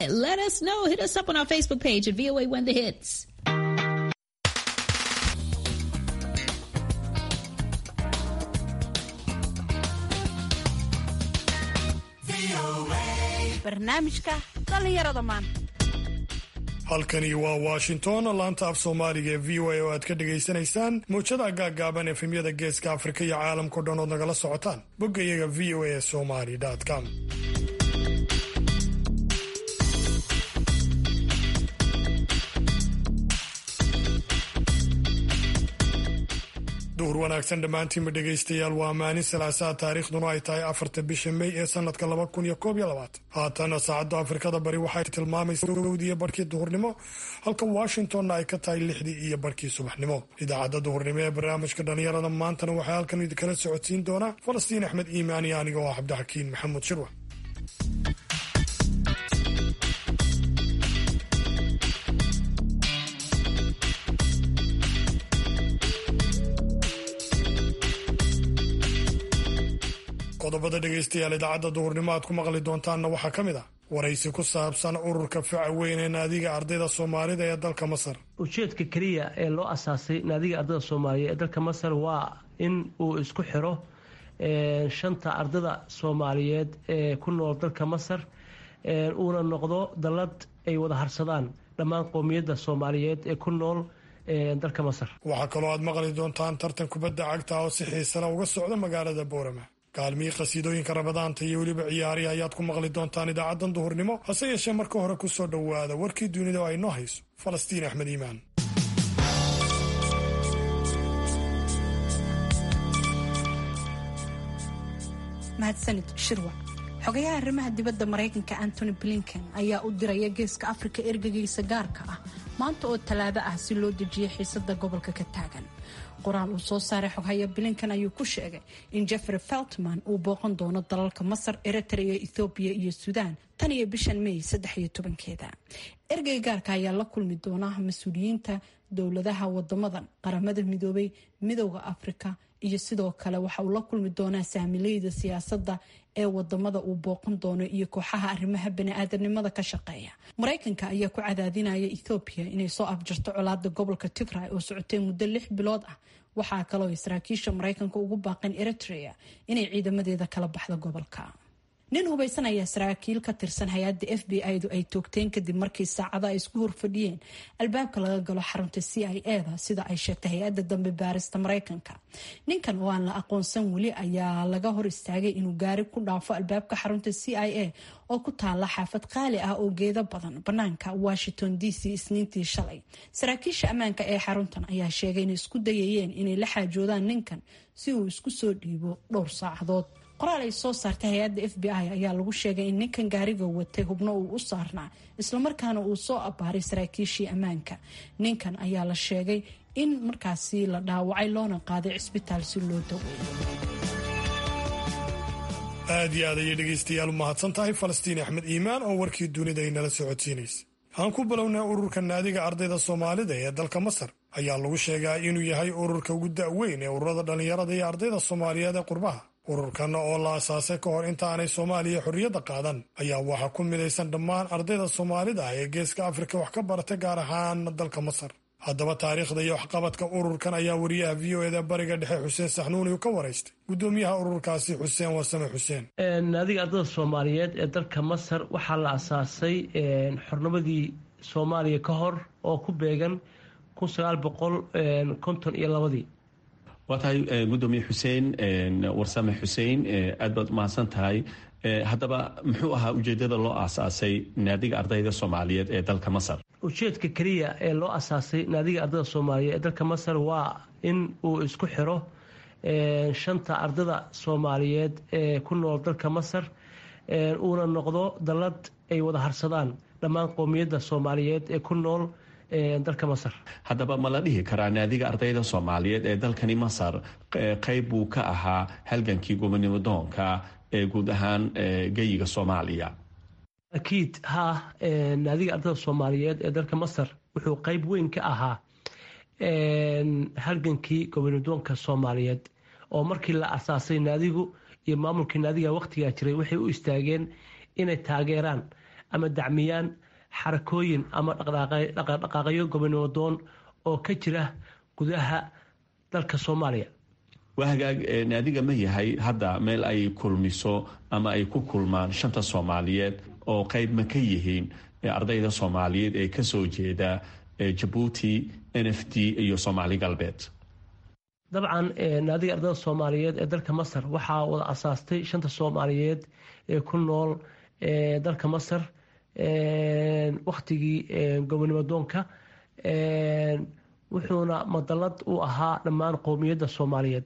Let us know. Hit us up on our Facebook page at VOA When the Hits. barnaamijka dhallinyarada maanta halkani waa washington laanta af soomaaliga ee v o a oo aad ka dhagaysanaysaan mawjada gaaggaaban efemyada geeska afrika iyo caalamkao dhan ood nagala socotaan bogga iyaga v o a somali com duhur wanaagsan dhammaantiinba dhegaystayaal waa maalin salaasaa taariikhduna ay tahay afarta bisha mey ee sanadka laba kun iyo koob iyo labaatan haatana saacadda afrikada bari waxay tilmaamaysa gowdiiyo barhkii duhurnimo halka washingtonna ay ka tahay lixdii iyo barhkii subaxnimo idaacadda duhurnimo ee barnaamijka dhallinyarada maantana waxaa halkan idinkala socodsiin doonaa falastiin axmed iimaan iyo aniga oo cabdixakiin maxamuud shirwa qodobada dhegaystayaal idaacadda duhurnimo aad ku maqli doontaanna waxaa ka mid ah waraysi ku saabsan ururka faca weyn ee naadiga ardayda soomaalida ee dalka masar ujeedka keliya ee loo asaasay naadiga ardayda soomaaliyeed ee dalka masar waa in uu isku xiro shanta ardada soomaaliyeed ee ku nool dalka masar uuna noqdo dallad ay wada harsadaan dhammaan qowmiyadda soomaaliyeed ee ku nool dalka masar waxaa kaloo aad maqli doontaan tartan kubadda cagta oo si xiisana uga socda magaalada boorama kaalmihii qhasiidooyinka rabadaanta iyo weliba ciyaarihi ayaad ku maqli doontaan idaacaddan duhurnimo hase yeeshee marka hore ku soo dhowaada warkii dunida oo ay noo hayso falastiin axmed iimaan mahadsanid shirwa xogayaha arrimaha dibadda maraykanka antony blinken ayaa u diraya geeska afrika ergagaysa gaarka ah maanta oo tallaabo ah si loo dejiyo xiisada gobolka ka taagan qoraal uu soo saaray xoghaya blinken ayuu ku sheegay in jeffrey feltman uu booqan doono dalalka masar eritrea ethoobiya iyo suudaan tan iyo bishan may saddex iyo tobankeeda ergey gaarka ayaa la kulmi doona mas-uuliyiinta dowladaha wadamadan qaramada midoobay midooda afrika iyo sidoo kale waxa uu la kulmi doonaa saamileyda siyaasadda ee wadamada uu booqan doono iyo kooxaha arrimaha bani-aadanimada ka shaqeeya maraykanka ayaa ku cadaadinaya ethoobiya inay soo afjarto colaada gobolka tigray oo socotay muddo lix bilood ah waxaa kaloo ay saraakiisha maraykanka ugu baaqeen eritrea inay ciidamadeeda kala baxdo gobolka nin hubaysan ayaa saraakiil ka tirsan hay-adda f b i du ay toogteen kadib markii saacada ay isku horfadhiyeen albaabka laga galo xarunta c i e da sida ay sheegtay hay-adda dambe baarista maraykanka ninkan oo aan la aqoonsan weli ayaa laga hor istaagay inuu gaari ku dhaafo albaabka xarunta c i a oo ku taala xaafad qaali ah oo geedo badan banaanka washington d c isniintii shalay saraakiisha ammaanka ee xaruntan ayaa sheegay inay isku dayayeen inay la xaajoodaan ninkan si uu isku soo dhiibo dhowr saacadood qoraal ay soo saartay hay-adda f b i ayaa lagu sheegay in ninkan gaariga watay hubno uu u saarnaa islamarkaana uu soo abbaaray saraakiishii ammaanka ninkan ayaa la sheegay in markaasi la dhaawacay loona qaaday cisbitaal si loo daweeyo aad iyo aad ayay dhegaystayaal u mahadsan tahay falastiin axmed iimaan oo warkii dunida ay nala socodsiinaysa aan ku bilownaa ururka naadiga ardayda soomaalida ee dalka masar ayaa lagu sheegaa inuu yahay ururka ugu da-weyn ee ururada dhallinyarada iyo ardayda soomaaliyeed ee qurbaha ururkan oo la asaasay ka hor inta aanay soomaaliya xorriyadda qaadan ayaa waxaa ku midaysan dhammaan ardayda soomaalida ah ee geeska afrika wax ka barata gaar ahaan dalka masar haddaba taariikhda iyo waxqabadka ururkan ayaa wariyaha v o eda bariga dhexe xuseen saxnuuni ka waraystay gudoomiyaha ururkaasi xuseen wasame xuseen naadiga ardayda soomaaliyeed ee dalka masar waxaa la asaasay xornimadii soomaaliya ka hor oo ku beegan kun sagaal boqol konton iyo labadii waa tahay gudoomiye xuseen warsame xuseen aad baad umahadsan tahay haddaba muxuu ahaa ujeedada loo aasaasay naadiga ardayda soomaaliyeed ee dalka masar ujeedka keliya ee loo asaasay naadiga ardayda soomaaliyeed ee dalka masar waa in uu isku xiro shanta ardada soomaaliyeed ee ku nool dalka masar uuna noqdo dallad ay wada harsadaan dhammaan qowmiyadda soomaaliyeed ee ku nool dalka masar haddaba ma la dhihi karaa naadiga ardayda soomaaliyeed ee dalkani masar qeyb buu ka ahaa halgankii gobonimo doonka ee guud ahaan geyiga soomaaliya akiid ha naadiga ardayda soomaaliyeed ee dalka masar wuxuu qeyb weyn ka ahaa halgankii gobonimo doonka soomaaliyeed oo markii la asaasay naadigu iyo maamulkii naadiga waqtigaa jiray waxay u istaageen inay taageeraan ama dacmiyaan xarakooyin ama dhaqdhaqaaqyo gobonimo doon oo ka jira gudaha dalka soomaaliya waa hagaag naadiga ma yahay hadda meel ay kulmiso ama ay ku kulmaan shanta soomaaliyeed oo qayb ma ka yihiin ardayda soomaaliyeed ee kasoo jeeda jabuuti n f d iyo soomaali galbeed dabcan naadiga ardayda soomaaliyeed ee dalka masar waxaa wada asaastay shanta soomaaliyeed ee ku nool dalka masar wakhtigii gobonimo doonka wuxuuna madalad u ahaa dhammaan qowmiyadda soomaaliyeed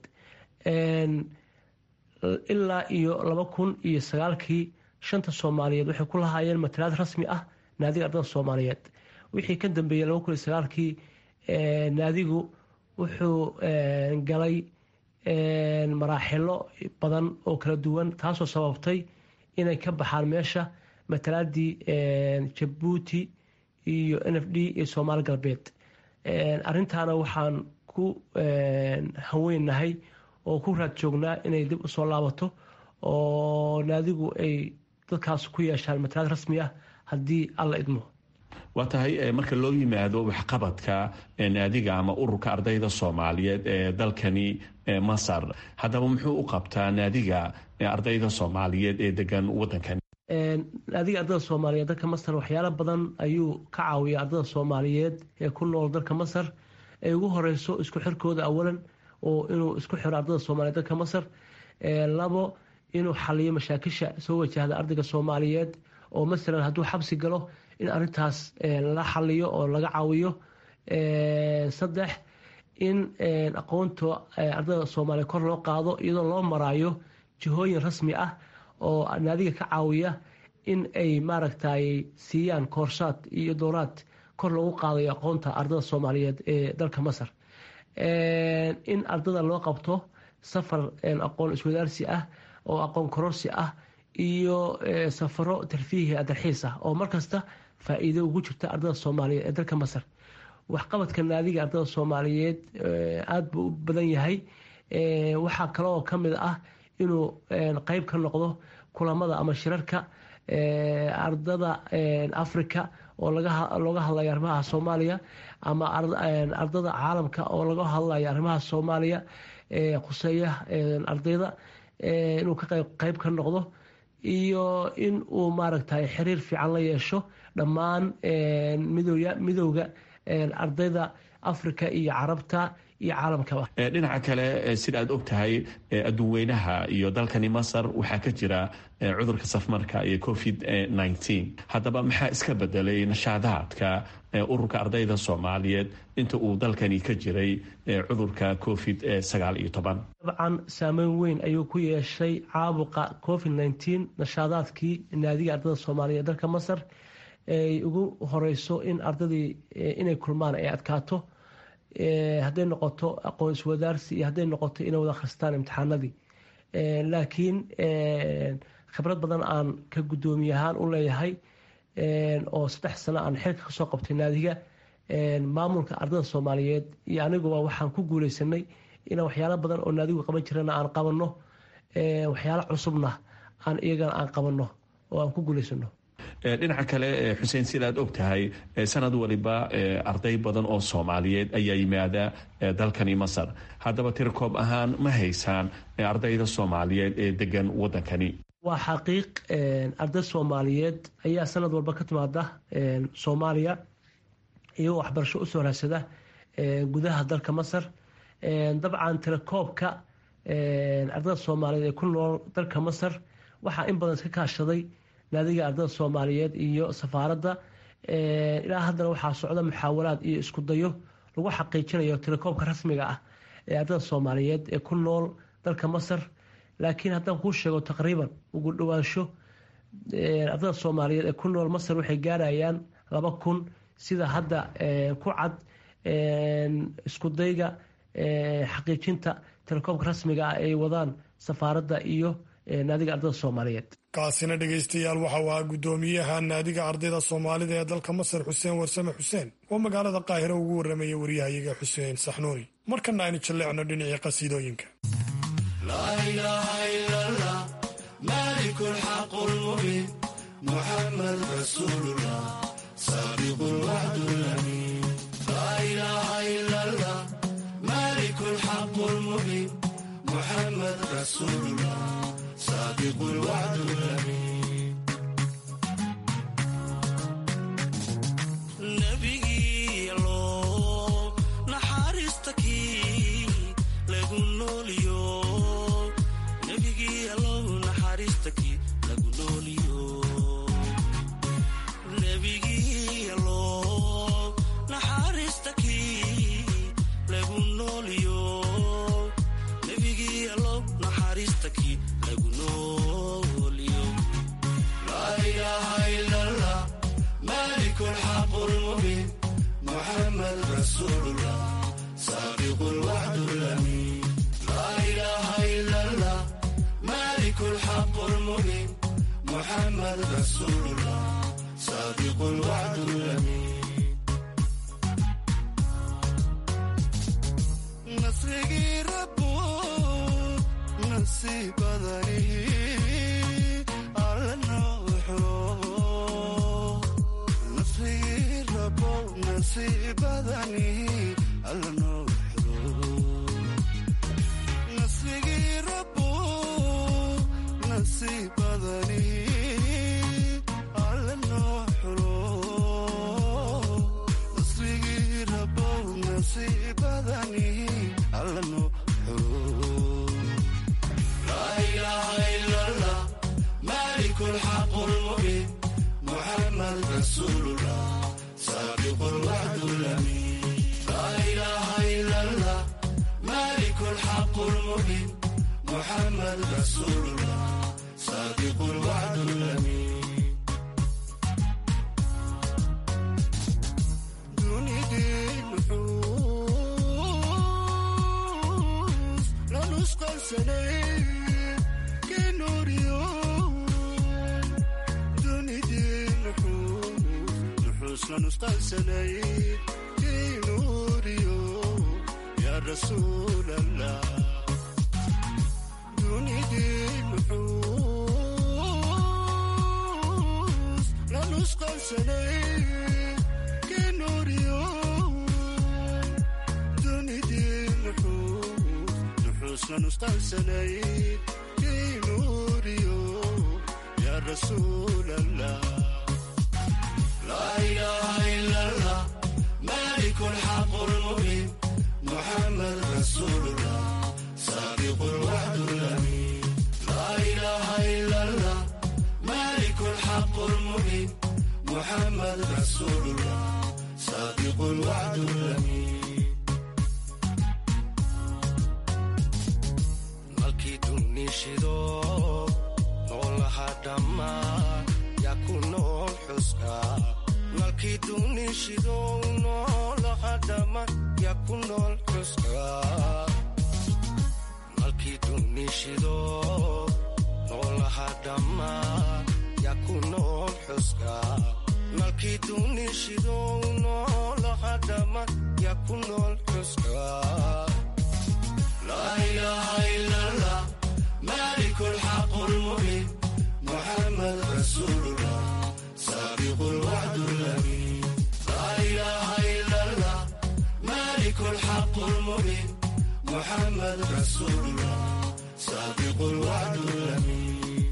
ilaa iyo laba kun iyo sagaalkii shanta soomaaliyeed waxay ku lahaayeen matalaad rasmi ah naadiga ardada soomaaliyeed wixii ka dambeeyey laba kun iyo sagaalkii naadigu wuxuu galay maraaxilo badan oo kala duwan taasoo sababtay inay ka baxaan meesha matalaadii jabuuti iyo n f d iyo soomaali galbeed arrintaana waxaan ku haweennahay oo ku raad joognaa inay dib usoo laabato oo naadigu ay dadkaas ku yeeshaan matalaad rasmi ah haddii alla idmo waa tahay marka loo yimaado waxqabadka naadiga ama ururka ardayda soomaaliyeed ee dalkani masar haddaba muxuu u qabtaa naadiga ardayda soomaaliyeed ee degan wadankan naadiga ardada soomaaliyeed dalka masar waxyaalo badan ayuu ka caawiya ardada soomaaliyeed ee ku nool dalka masar ay ugu horeyso isku xirkooda awalan oo inuu isku xiro ardada soomaliyeed dalka masar labo inuu xaliyo mashaakisha soo wajahda ardayga soomaaliyeed oo masalan hadduu xabsi galo in arintaas la xaliyo oo laga caawiyo saddex in aqoonta ardada soomaaliyeed kor loo qaado iyadoo loo maraayo jihooyin rasmi ah oo naadiga ka caawiya in ay maaragtay siiyaan koorsaad iyo dooraad kor loogu qaadayo aqoonta ardada soomaaliyeed ee dalka masar in ardada loo qabto safar aqoon iswadaarsi ah oo aqoon kororsi ah iyo safaro tarfiihi adarxiis ah oo markasta faa-iido ugu jirta ardada soomaaliyeed ee dalka masar waxqabadka naadiga ardada soomaaliyeed aada buu u badan yahay waxaa kaleoo ka mid ah inuu qeyb ka noqdo kulamada ama shirarka ardada africa oo looga hadlayo arrimaha soomaaliya ama ardada caalamka oo laga hadlayo arrimaha soomaaliya khuseeya ardayda inuu ka qeyb ka noqdo iyo in uu maaragtay xiriir fiican la yeesho dhammaan midowga ardayda africa iyo carabta iyo caalamkaba dhinaca kale sida aad og tahay adduunweynaha iyo dalkani masar waxaa ka jira cudurka safmarka iyo covid nneteen haddaba maxaa iska bedelay nashaadaadka ururka ardayda soomaaliyeed inta uu dalkani ka jiray cudurka covid sagaal iyo toban dabcan saameyn weyn ayuu ku yeeshay caabuqa covid nneteen nashaadaadkii naadiga ardayda soomaaliyeed ee dalka masar ay ugu horeyso in ardadii inay kulmaan ay adkaato hadday noqoto aqoon iswadaarsi iyo hadday noqoto inay wada akhristaan imtixaanadii laakiin khibrad badan aan ka guddoomiye ahaan u leeyahay oo saddex sano aan xilka kasoo qabtay naadiga maamulka ardada soomaaliyeed iyo aniguba waxaan ku guuleysanay inaan waxyaalo badan oo naadigu qaban jirana aan qabanno waxyaalo cusubna aan iyagana aan qabanno oo aan ku guuleysano dhinaca kale xuseen sidaad og tahay sanad waliba arday badan oo soomaaliyeed ayaa yimaada dalkani masar haddaba tirkoob ahaan ma haysaan ardayda soomaaliyeed ee degan wadankani waa xaqiiq arday soomaaliyeed ayaa sanad walba ka timaada soomaaliya iyagoo waxbarasho usoo raadsada gudaha dalka masar dabcan tirakoobka ardada soomaaliyeed ee ku nool dalka masar waxaa in badan iska kaashaday naadiga ardada soomaaliyeed iyo safaaradda ilaa haddana waxaa socda muxaawalaad iyo isku dayo lagu xaqiijinayo tirakoobka rasmiga ah ee ardada soomaaliyeed ee ku nool dalka masar laakiin haddaan kuu sheego taqriiban ugu dhowaansho ardada soomaaliyeed ee ku nool masar waxay gaarayaan laba kun sida hadda ku cad isku dayga xaqiijinta tirakoobka rasmiga ah ay wadaan safaaradda iyo naadiga ardada soomaaliyeed kaasina dhegaystayaal waxa uu ahaa guddoomiyaha naadiga ardayda soomaalida ee dalka masar xuseen warsame xuseen oo magaalada qaahiro ugu warramaya waryahayaga xuseen saxnuuni markana aynu jalleecno dhinacii qasiidooyinka محمد رسول الله صادق الوعد الأمين لا إله إلا الله مالك الحق المبين محمد رسول الله صادق الوعد الأمين نبي الله نحارستكي لقول اليوم نبي الله نحارستكي لقول اليوم نبي الله نحارستكي لقول اليوم نبي الله نحارستكي لقول اليوم لا إله إلا الله مالك الحق المبين محمد رسول الله صادق الوعد الأمين لا إله إلا الله مالك الحق المبين محمد رسول الله صادق الوعد الأمين نصري ربو نصيب ذريه على النوح نصري ربو نصيب ذني على النوح نصري ربو نصيب ذني على النوح نصري ربو نصيب ذني على النوح لا إله إلا الله مالك الحق المبين محمد رسول الله صادق الوعد الأمين لا إله إلا الله مالك الحق المبين محمد رسول الله صادق الوعد الأمين دوني دين نحوس لا نسقى سنين كنور يوم دوني دين نحوس نحوس لا نسقى سنين كنور يوم يا رسول الله دوني دين نحوس لا نسقى سنين كنور يوم دوني دين نحوس نحوس لا نسقى سنين كنور يوم يا رسول الله لا إله إلا الله مالك الحق المبين محمد رسول الله صادق الوعد الأمين لا إله إلا الله مالك الحق المبين محمد رسول الله صادق الوعد الأمين malkii dunishido noolaha dhammaan yaa ku nool xuska malkii dunishido noolaha dhammaan yaa ku nool xuska malkii dunishido noolaha dhammaan yaa ku nool xuska malkii dunishido noolaha dhammaan yaa ku nool xuska لا إله إلا الله مالك الحق المبين محمد رسول الله صادق الوعد الأمين لا إله إلا الله مالك الحق المبين محمد رسول الله صادق الوعد الأمين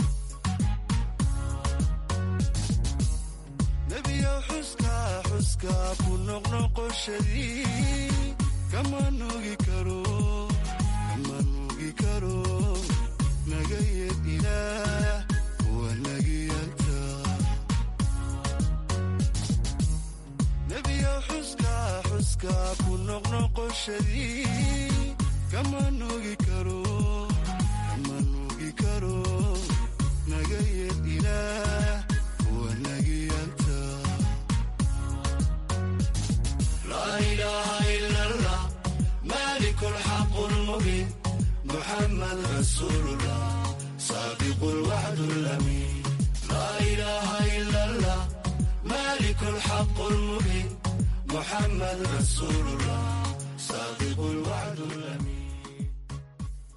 نبي حسكا حسكا كنق شديد kama nugi karo kama nugi karo nagaya ilaah waa nagiyanta nebiya xuska xuska ku noqnoqoshadii kama nugi karo kama nugi karo nagaya ilaah waa nagiyanta لا إله إلا الله مالك الحق المبين محمد رسول الله صادق الوعد الأمين لا إله إلا الله مالك الحق المبين محمد رسول الله صادق الوعد الأمين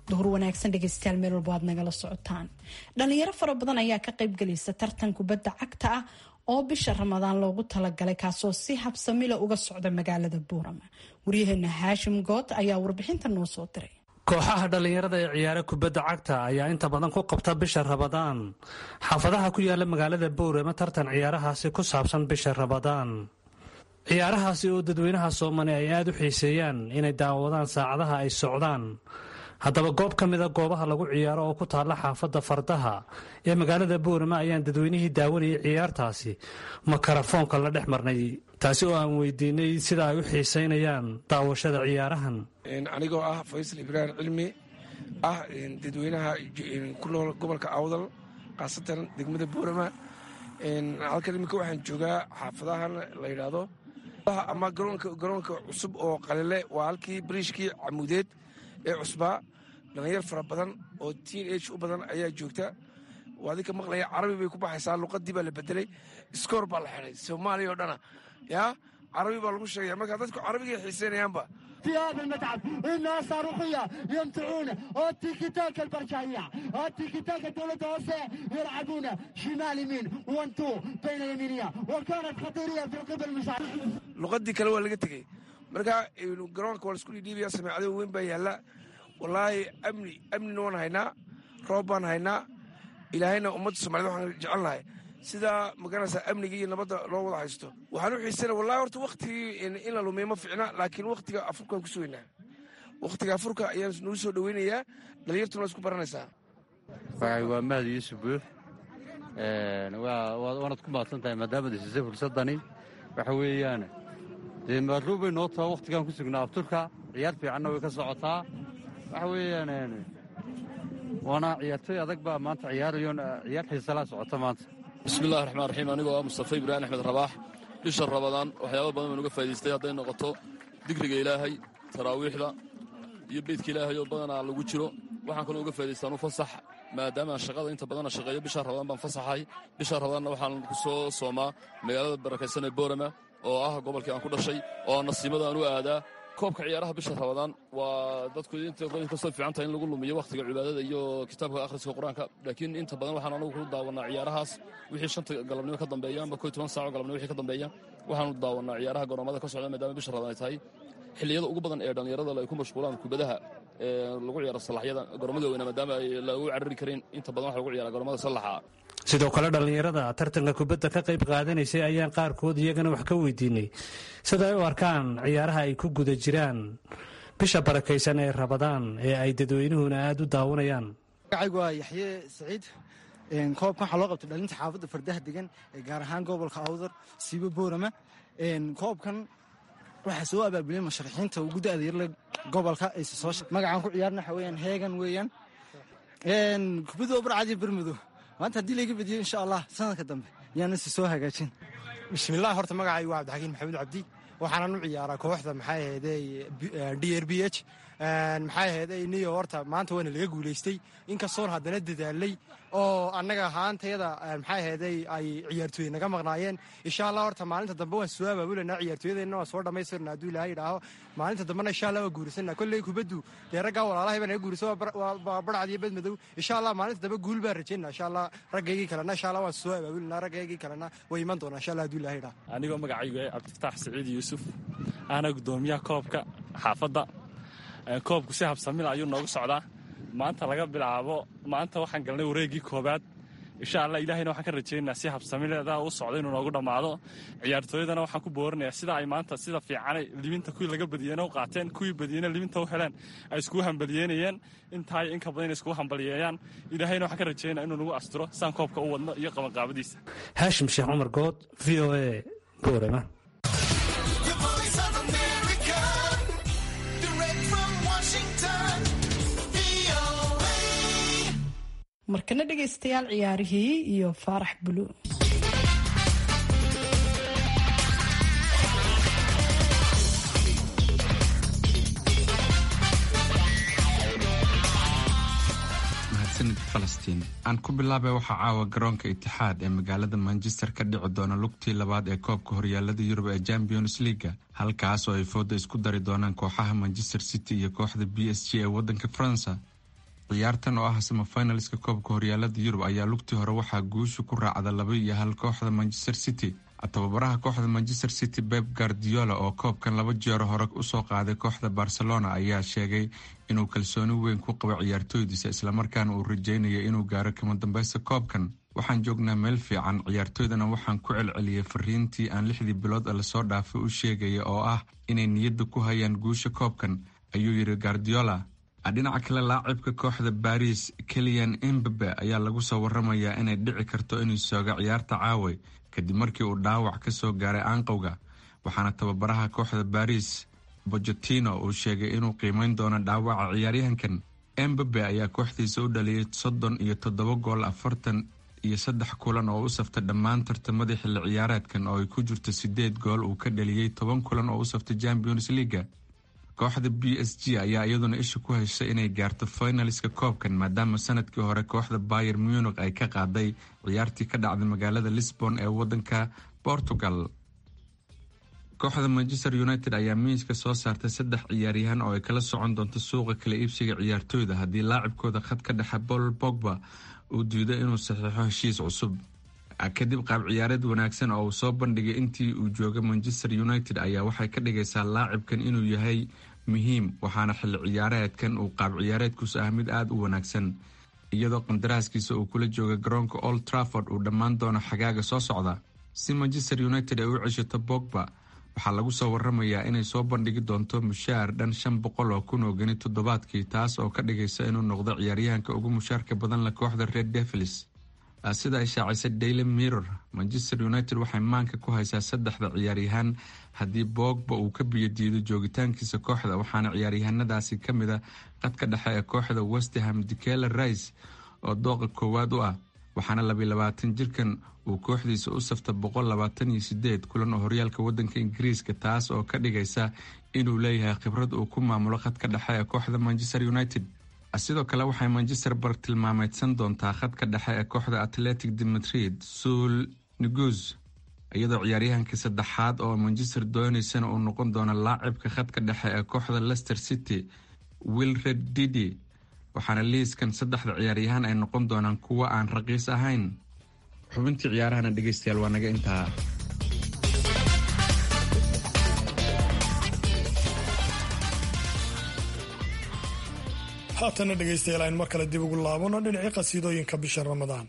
duhur wanaagsan dhegeystayaal meel walba aad nagala socotaan dhalinyaro fara badan ayaa ka qaybgalaysa tartan kubadda cagta ah oo bisha ramadaan loogu talagalay kaasoo si habsamila uga socda magaalada buurama waryaheena haashim good ayaa warbixinta noo soo diray kooxaha dhallinyarada ee ciyaara kubadda cagta ayaa inta badan ku qabta bisha rabadaan xaafadaha ku yaala magaalada buurama tartan ciyaarahaasi ku saabsan bisha rabadaan ciyaarahaasi oo dadweynaha soomali ay aada u xiiseeyaan inay daawadaan saacadaha ay socdaan haddaba goob ka mida goobaha lagu ciyaaro oo ku taalla xaafadda fardaha ee magaalada buurama ayaan dadweynihii daawanayay ciyaartaasi makarafoonka la dhex marnay taasi oo aan weydiinay sida ay u xiiseynayaan daawashada ciyaarahan anigoo ah faysal ibraahim cilmi ah dadweynaha ku nool gobolka awdal khaasatan degmada buurama halkan iminka waxaan joogaa xaafadahan la yidhaahdo ama garoonka cusub oo qalile waa halkii bariishkii camuudeed ee cusbaa dhalinyar fara badan oo tiin age u badan ayaa joogta waa adinka maqlaya carabi bay ku baxaysaa luqadii baa la bedelay iskoor baa la xidhay soomaaliya oo dhana yaa carabi baa lagu sheegaya marka dadku carabigay xiiseynayaanba في هذا المتعب انها صاروخيه يمتعون التيكي تاك البرشايه التيكي تاك الدوله الدوسيه يلعبون شمال يمين 1 2 بين اليمينيه وكانت خطيريه في قبل المساعد luqadii kale waa laga tegey marka garoonka waa laisku dhidhiibaya sameecado weyn baa yaalla wallaahi amni amnina waan haynaa roob baan haynaa ilaahayna ummadda somaliyed waxaan jecelnahay sidaa magaranaysaa amniga iyo nabadda loo wada haysto waxaan u xiisana wallahi horta waktigii in la lumiya ma ficna laakiin waktiga afurkaan ku sugaynaa waktiga afurka ayaan nagu soo dhoweynayaa dhalinyartuna isku baranaysaa waa mahad yuusuf buux waanad ku mahadsan tahay maadaamad hesisay fursadani waxa weeyaan dee maaruu bay noo taha wakhtigaan ku sugnaa afturka ciyaar fiicanna way ka socotaa waxa weeyaan waana ciyaartooy adag baa maanta ciyaarayo ciyaar xiisalaa socota maanta bismillahi raxmaan raxiim anigoo ah mustafa ibraahim axmed rabaax bisha rabadaan waxyaaba badan baan uga faa'idaystay hadday noqoto digriga ilaahay taraawiixda iyo beydka ilaahay oo badanaa lagu jiro waxaan kaloo uga faa'idaystaan u fasax maadaama aan shaqada inta badana shaqeeyo bisha rabadaan baan fasaxay bisha rabadaanna waxaan ku soo soomaa magaalada barakaysan ee boorama oo ah gobolkii aan ku dhashay oo aan nasiimada aan u aadaa koobka ciyaaraha bisha rabadaan waa dadku inkastoo fiican tahay in lagu lumiyo wakhtiga cibaadada iyo kitaabka akhriska qur-aanka laakiin inta badan waxaan anagu ku daawanaa ciyaarahaas wixii shanta galabnimo ka dambeeya amba koy toban saaco galabnimo wixii ka dambeeya waxaanu daawanaa ciyaaraha garoomada ka socda maadaama bisha rabadaan ay tahay xilliyada ugu badan ee dhallinyarada ay ku mashquulaan kubadaha lagu ciyaaro salaxyada garoomada weyna maadaama ay lagu carari karin inta badan waxa lagu ciyaara garoomada salaxa sidoo kale dhallinyarada tartanka kubadda ka qayb qaadanaysay ayaan qaarkood iyagana wax ka weydiinay sida ay u arkaan ciyaaraha ay ku guda jiraan bisha barakaysan ee rabadaan ee ay dadweynuhuna aada u daawanayaan magacaygu waa yaxye saciid koobkan waxaa loo qabtay dhalinta xaafadda fardaha degan ee gaar ahaan gobolka awdar siibo boorama koobkan waxaa soo abaabuliyay musharaxiinta ugu da-da yarle gobolka magacaan ku ciyaarna waxa weyaan heegan weeyaan kubadda barcadiyo bermudo maanta haddii layga badiyo insha allah sanadka dambe yaan isi soo hagaajin bismillaah horta magacaygu waa cabdixakiin maxamuud cabdi waxaanan u ciyaaraa kooxda maxay ahaydey d r b h maxay ahaydey niyo horta maanta waana laga guulaystay inkastoon haddana dadaalay oo annaga ahaantayada maxay ahaydey ay ciyaartooy naga maqnaayeen insha allah horta maalinta dambe waan soo abaabulanaa ciyaartooyadeenna waan soo dhammaystirna hadduu ilaahay idhaaho maalinta dambena insha allah waa guurisanaa kolley kubaddu dee raggaa walaalahay baa naga guurisa waa barcad iyo bedmadow insha allah maalinta dambe guul baan rajaynaa insha allah raggaygii kalena insha allah waan soo abaabulanaa raggaygii kalena way iman doonaa insha allah hadduu ilaahay idhaaho anigoo magacaygu yahay cabdifataax saciid yuusuf ahna guddoomiyaha koobka xaafadda koobku si habsamila ayuu noogu socdaa maanta laga bilaabo maanta waxaan galnay wareeggii koobaad insha allah ilahayna waxaan ka rajaynayaa si habsamileeda u socda inuu noogu dhammaado ciyaartooyadana waxaan ku boorinayaa sida ay maanta sida fiicanay libinta kuwii laga badiyeyna u qaateen kuwii badiyeyna libinta u heleen ay iskugu hambaliyeynayeen intaay inka badan inay iskugu hambaliyeeyaan ilaahayna waxaan ka rajaynaya inuu nagu asturo saan koobka u wadno iyo qabanqaabadiisa haashim sheekh cumar good v o a boorama markana dhegaystayaal ciyaarihii iyo faarax bulu mahadsanid falastiin aan ku bilaabay waxaa caawa garoonka itixaad ee magaalada manchester ka dhici doona lugtii labaad ee koobka horyaalada yurub ee champions leaga halkaas oo ay fooda isku dari doonaan kooxaha manchester city iyo kooxda b s g ee wadanka faransa ciyaartan oo ah samafinalska koobka horyaalada yurub ayaa lugtii hore waxaa guusha ku raacda laba iyo hal kooxda manchester city tababaraha kooxda manchester city beb guardiola oo koobkan laba jeero hore usoo qaaday kooxda barcelona ayaa sheegay inuu kalsooni weyn ku qabo ciyaartooydiisa islamarkaana uu rajeynayo inuu gaaro kama dambeysta koobkan waxaan joognaa meel fiican ciyaartooydana waxaan ku celceliyay fariintii aan lixdii bilood ee lasoo dhaafay u sheegaya oo ah inay niyadda ku hayaan guusha koobkan ayuu yidhi guardiola dhinaca kale laacibka kooxda baris keliyan embabe ayaa lagu soo waramayaa inay dhici karto inuu sooga ciyaarta caawe kadib markii uu dhaawac ka soo gaaray aanqowga waxaana tababaraha kooxda baris bojotino uu sheegay inuu qiimeyn doono dhaawaca ciyaaryahankan embabe ayaa kooxdiisa u dhaliyay soddon iyo toddoba gool afartan iyo saddex kulan oo u saftay dhammaan tartamadii xilli ciyaareedkan oo ay ku jirto sideed gool uu ka dhaliyey toban kulan oo u saftay champions leaga kooxda b s g ayaa iyaduna isha ku heshay inay gaarto finaliska koobkan maadaama sanadkii hore kooxda bayer munich ay ka qaaday ciyaartii ka dhacday magaalada lisbon ee wadanka portugal kooxda manchester united ayaa miiska soo saartay saddex ciyaaryahan oo ay kala socon doonto suuqa kala iibsiga ciyaartooyda haddii laacibkooda khad ka dhexe paul bogba uu diido inuu saxiixo heshiis cusub kadib qaab ciyaareed wanaagsan oo uu soo bandhigay intii uu joogay manchester united ayaa waxay ka dhigaysaa laacibkan inuu yahay muhiim waxaana xilli ciyaareedkan uu qaab ciyaareedkuusu ah mid aada u wanaagsan iyadoo qandaraaskiisa uu kula jooga garoonka old trafford uu dhammaan doono xagaaga soo socda si manchester united ay u ceshato bogba waxaa lagu soo waramayaa inay soo bandhigi doonto mushaar dhan shan boqol oo kun oo geni toddobaadkii taas oo ka dhigaysa inuu noqdo ciyaaryahanka ugu mushaarka badan la kooxda red devils sida ay shaacisay daily mirror manchester united waxay maanka ku haysaa saddexda ciyaaryahaan haddii bogba uu ka biyodiido joogitaankiisa kooxda waxaana ciyaaryahanadaasi ka mid a qadka dhexe ee kooxda westham dikela rice oo dooqa koowaad u ah waxaana labiy labaatan jirkan uu kooxdiisa u safta boqol labaatan iyo sideed kulan oo horyaalka wadanka ingiriiska taas oo ka dhigaysa inuu leeyahay khibrad uu ku maamulo khadka dhexe ee kooxda manchester united sidoo kale waxay manchester bartilmaameydsan doontaa khadka dhexe ee kooxda atletic de madrid suul negus iyadoo ciyaaryahankii saddexaad oo manchester dooneysana uu noqon doono laacibka khadka dhexe ee kooxda leicester city wilred didi waxaana liiskan saddexda ciyaaryahaan ay noqon doonaan kuwo aan raqiis ahayn xubintii ciyaarahana dhegeystayaal waa naga intaa haatana dhegaystayaal aynu mar kale dib ugu laabano dhinacii qasiidooyinka bisha ramadaan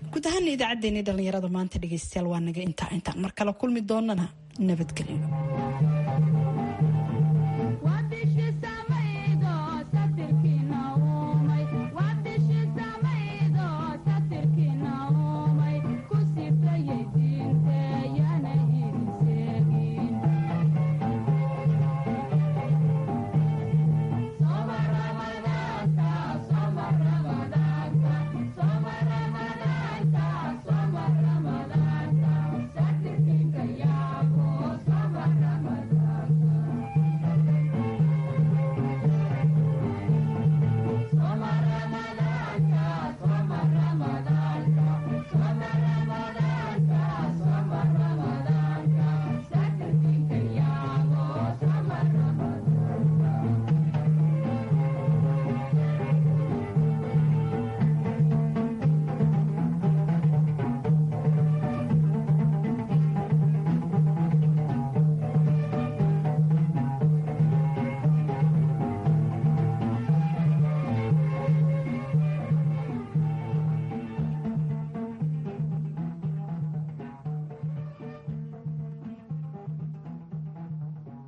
guud ahaana idaacaddeenii dhallinyarada maanta dhegaystayaal waa naga intaa intaan mar kale kulmi doonana nabadgelyo